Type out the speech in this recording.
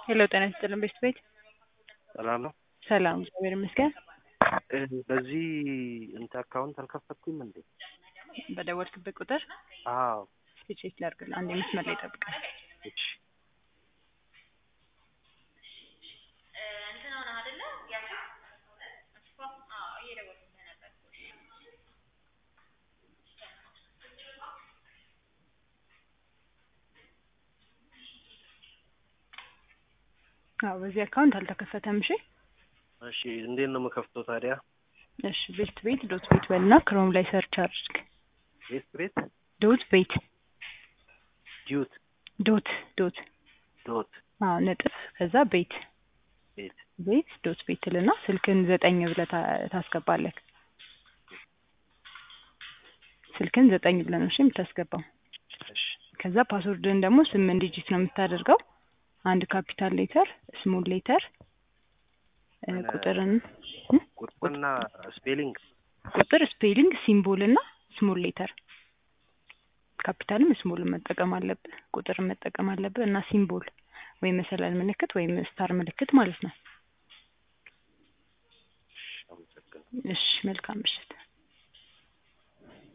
ሄሎ ጤና ይስጥልን ቤት ቤት ሰላም ነው። ሰላም እግዚአብሔር ይመስገን። እ በዚህ እንት አካውንት አልከፈትኩም እንዴ? በደወልክበት ቁጥር አዎ። እስኪ ቼክ ላድርግልህ። አንዴ መስመር ላይ ጠብቀኝ። እሺ አዎ በዚህ አካውንት አልተከፈተም። እሺ እሺ፣ እንዴት ነው የምከፍተው ታዲያ? እሺ ቤት ቤት ዶት ቤት በልና ክሮም ላይ ሰርች አድርግ። ቤት ቤት ዶት ቤት ዲዩት ዶት ዶት ዶት አዎ ነጥብ ከዛ ቤት ቤት ቤት ዶት ቤት ልና ስልክን ዘጠኝ ብለህ ታ- ታስገባለህ። ስልክን ዘጠኝ ብለህ ነው እሺ የምታስገባው። እሺ ከዛ ፓስወርድን ደግሞ ስምንት ዲጂት ነው የምታደርገው። አንድ ካፒታል ሌተር፣ ስሞል ሌተር፣ እ ምን- ቁጥርን ቁጥርና ስፔሊንግ ቁጥር፣ ስፔሊንግ፣ ሲምቦል እና ስሞል ሌተር ካፒታልም ስሞልን መጠቀም አለብህ። ቁጥርን መጠቀም አለብህ እና ሲምቦል ወይም መሰላል ምልክት ወይም ስታር ምልክት ማለት ነው። አመሰግናለሁ። እሺ መልካም ምሽት።